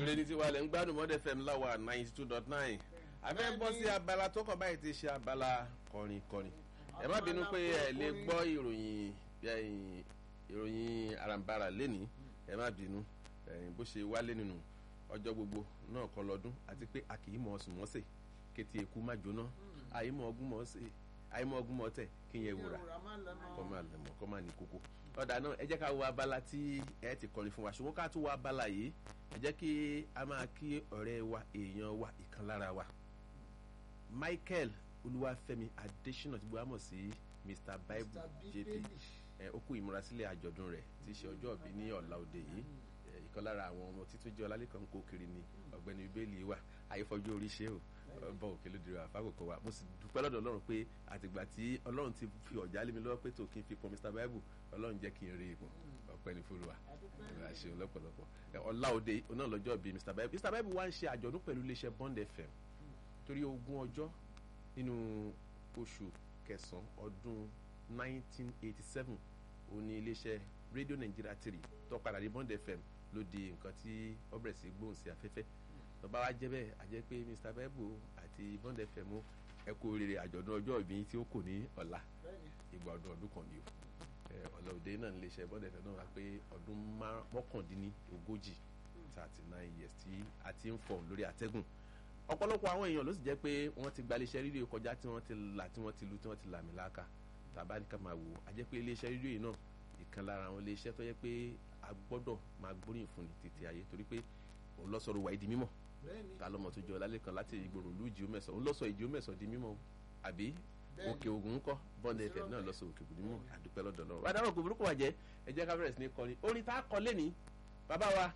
ìrèdí tí wà lẹ́ ń gbádùn mọ́dẹ fm láwa ninety two dot nine abẹ́ bọ́ sí abala tó kàn báyìí ti ṣe abala kọrin kọrin ẹ má bínú pé ẹ lè gbọ́ ìròyìn ìròyìn arambara lẹ́ni ẹ má bínú bó ṣe wálé nínú ọjọ́ gbogbo náà kọ́ lọ́dún àti pé a kì í mọ ọsùn mọ́sẹ̀ kété eku má jóná àyímọ̀ ọgún mọ́sẹ̀ àyímọ̀ ọgún mọ́tẹ̀ kí yẹn wúra kọ́ máa lẹ̀mọ́ kọ́ máa ní kókó ọ̀dà náà ẹ jẹ́ ká wo abala tí ẹ ti kọrin fún wa ṣùgbọ́n ká tún wo abala yìí ẹ jẹ́ kí a máa kí ọ̀rẹ́ wa èèyàn wa ìkan lára wa Michael Olúwafẹ́mi Adésínà tí gbọ́dọ̀ mọ̀ sí Mr Bible JP ẹ ó kú ìmúrasílẹ̀ àjọ̀dún rẹ̀ tí í ṣe ọjọ́ ìbí ní ọ̀la òde yìí ìkan lára àwọn ọmọ títún jẹ́ ọlálẹ́kan kó kiri ni ọ̀gbẹ́ni bíbélì wa àyífọ́jú orí ṣe o bọ́ òkè lóde rẹ̀ àfákòkò wa mo sì dúpẹ́ lọ́dọ̀ ọlọ́run pé àtìgbà tí ọlọ́run ti fi ọ̀já lé mi lọ́wọ́ pé tó kí n fi pọn Mr Bible ọlọ́run jẹ́ kí n rí ipò ọpẹ́ ní fúlùwà ìrora ṣe lọ́pọ̀lọpọ̀ ọlá òde náà lọ́jọ́ bíi Mr Bible Mr Bible wá ń ṣe àjọ̀dún pẹ̀lú iléeṣẹ́ Bond FM torí ogún ọjọ́ nínú oṣù kẹsàn-án ọdún 1987 òun ni iléeṣẹ́ rédíò Nàìjíríà tìrì tó padà ní Bond FM ló di nǹkan tí ó bẹ̀rẹ̀ sí gbóhùn sí afẹ́fẹ́ tó bá wá jẹ́ bẹ́ẹ̀ a jẹ́ pé Mr Bible àti Bond FM ẹ kú oríire àjọ̀dún ọjọ́ ìbí tí ó kù ní ọ̀la ìgbà ọdún ọdún kan ni o ọlọ́ọ̀dẹ náà ń lè ṣe Bond FM náà wá pé ọdún mọ́kàndínní ogójì thirty nine years tí a ti ń fọ̀ lórí àtẹ́gùn ọ̀pọ̀lọpọ̀ àwọn èèyàn ló sì jẹ́ pé wọ́n ti gba iléeṣẹ́ rédíò kọjá tí wọ́n ti là tí wọ́n ti lu tí wọ́n ti làmì láàkà tàbá ní ká máa wò a jẹ́ pé iléeṣẹ́ rédíò yìí náà ìkan lára àwọn iléeṣẹ́ tó yẹ pé a gbọ́dọ̀ máa gbóríyìn fún ní títí ayé torí pé òun lọ sọ̀rọ̀ wà ìdí mímọ́ ta lọ́mọ tó jẹ́ ọlálẹ́ kan láti ìgboro ìlú ìjì mẹ́sàn òun lọ sọ ìjì mẹ́sàn di mímọ́ àbí òkè ògùn ńkọ́ Bond FM náà lọ sọ òkè ògùn mímọ́ àdúpẹ́ lọ́dọ̀ náà wà dáhùn kò burúkú wà jẹ́ ẹ jẹ́ ká bẹ̀rẹ̀ sí ní kọrin orin tá a kọ lẹ́ni bàbá wa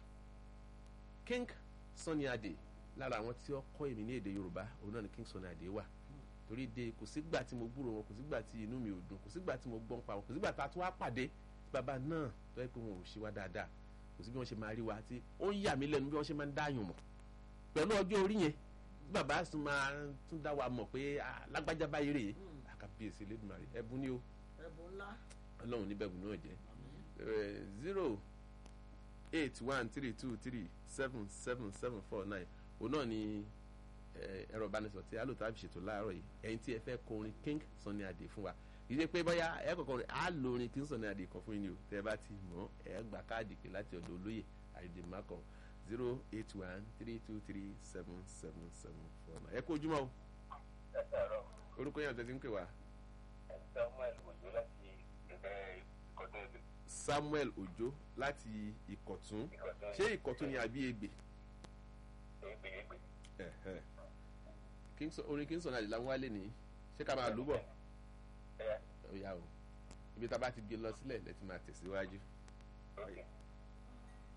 King Sunny Adé lára àwọn tí ó kọ́ èmi ní èdè Yorùbá òun náà ni King Sunny Adé wà torí de kò sígbà tí mo gbúrò wọn kò sígbà tí inú mi ò dùn kò sígbà tí mo gbọ́n pa wọn kò sígbà tá a tún wá pàdé bàbá náà tó yẹ pé wọn ò ṣe wá dáadáa kò sí bí wọ́n ṣe máa rí wa tí ó ń yà mí lẹ́nu bí wọ́n ṣe máa ń dáyàn mọ̀ pẹ̀lú ọjọ́ orí yẹn bàbá sì máa tún dá wa mọ̀ pé lágbájá báyìí rèé àkàbíyèsí lẹ́dùnmarè ẹ̀bùn ni o ẹ̀bùn ńlá ọlọ́run níbẹ̀bù náà jẹ́ zero eight one three two three seven seven seven four nine òun náà ni ẹ̀rọ ìbánisọ̀ tí alóòótọ́ àbí ṣètò láàárọ̀ yìí ẹ̀yin tí ẹ fẹ́ kọ orin King Sunny Adé fún wa ìdí pé bóyá ẹ kọ̀ọ̀kan rẹ̀ á lo orin King Sunny Adé kan fún yín ni o tẹ́ ẹ bá ti mọ̀ ẹ gba káàdì pé láti ọ̀dọ̀ olóyè àdèmàkàn zero eight one three two three seven seven seven four nine ẹ kú ojúmọ́ o orúkọ yẹn àtẹ̀sí ń pè wá. Samuel Ojo láti Samuel Ojo láti Ìkọ̀tún. Ìkọ̀tún Ìkọ̀tún. ṣé Ìkọ̀tún ni àbí Ègbè Ègbè ègbè. Ẹ̀hẹ́. King Sun- orin King Sunny Adé làwọn wálé nìyí ṣé ká máa lù bọ̀ Ẹ̀yà ó yá o ibi tá a bá ti gbé lọ sílẹ̀ lẹ́tí máa tẹ̀síwájú òkè.